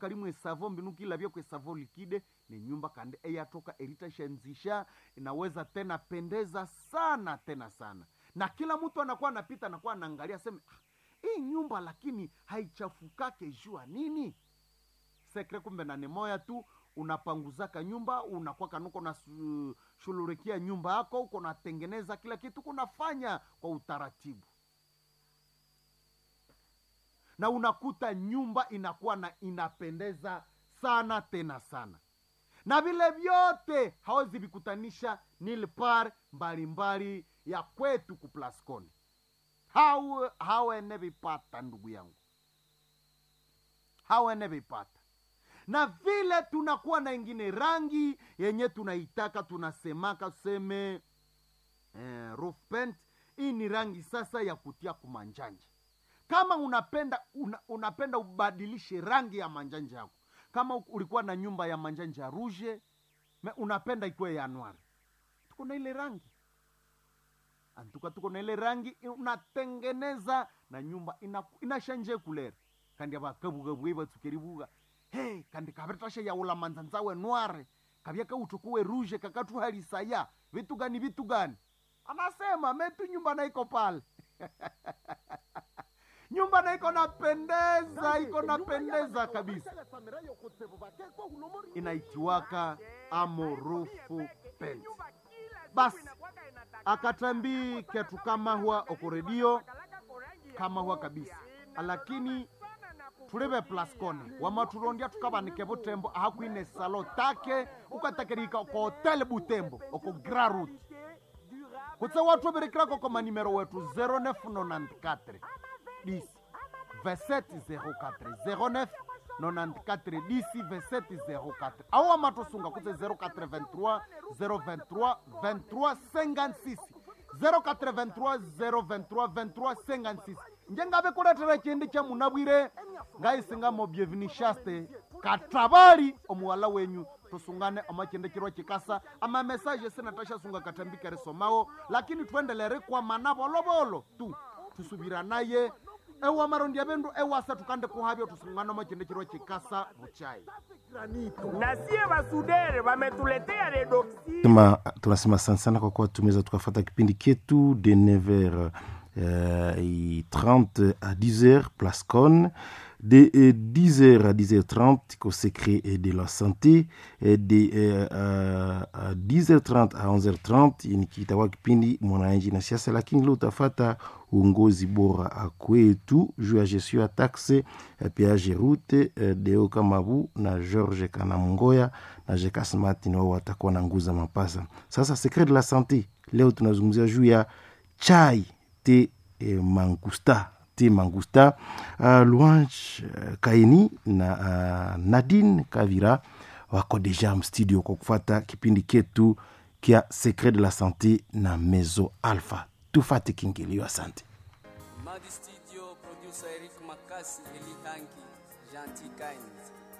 kalimu esavo mbinu kilavya kwesavo likide ni nyumba kandi eyatoka eritashanzisha inaweza tena pendeza sana tena sana na kila mtu anakuwa anapita anakuwa anaangalia seme ah, hii nyumba lakini haichafukake jua nini sekre kumbe na moya tu unapanguzaka nyumba unakuwa kanuko na su- shululikia nyumba yako uko natengeneza kila kitu kunafanya kwa utaratibu na unakuta nyumba inakuwa na inapendeza sana tena sana na vile vyote hawezi vikutanisha nilpar mbalimbali ya kwetu kuplascon hau hawene vipata ndugu yangu hawene vipata na vile tunakuwa na ingine rangi yenye tunaitaka tunasemaka tuseme eh, roof paint hii ni rangi sasa ya kutia kumanjanja kama unapenda una, unapenda ubadilishe rangi ya manjanja yako kama u- ulikuwa na nyumba ya manjanja rouge me unapenda ikuwe ya noir tuko na ile rangi antuka tuko na ile rangi unatengeneza na nyumba ina, inashanje kulera kandi avakavugavugai vatsukerivuga he kandi kavetasha yaula manzanzawe noire kavya kautukuwe rouge kakatuhalisaya vitu gani vitu gani anasema metu nyumba naiko pale nyumba na iko napendeza iko napendeza kabisa inaitiwaka amorufu pent basi akatambi ketu kama huwa okoredio kama huwa kabisa lakini tulive plascone wamaturondia tukavanike butembo ahakwine salo take ukatakirika ko hotel butembo oko grarut kutse watu virikirako ko manimero wetu 0994 10 2704 09 94 10 2704 awo wamatusunga kutse 0423 023 23 56 0423 023 23 56 njengave kuletera chindi cha munabwire ngaisingamo byevinishaste katabali omuwala wenyu tusungane amachendekirwa chikasa amamesaje sinatashasunga katambikere somawo lakini twendelere kwa mana volovolo tu tusubira naye ewa marondi ya vendu ewasa tukande kuhavyo tusungane amachendekirwa chikasa vuchai na sie basudere wametuletea redoxi Sema, tunasema asante sana kwa kuwa tumeweza tukafata kipindi ketu de 9h euh, 30 à 10h place con de euh, 10h à 10h30 au secret et de la santé et de euh, euh, à 10h30 à 11h30 ni kitakuwa kipindi mwananchi na siasa lakini leo utafata uongozi bora kwetu juu ya gestion ya taxe ya peage route eh, deo kamabu na george kanamungoya na jekas martin wao watakuwa na nguza mapasa sasa secret de la sante leo tunazungumzia juu ya chai te eh, mangusta te mangusta uh, louange uh, kaini na uh, nadine kavira wako deja mstudio kwa kufata kipindi ketu kia secret de la sante na mezo alpha tufate kingilio asante Madi Studio, producer Eric Makasi, Eli Hanki, Gentil Kind.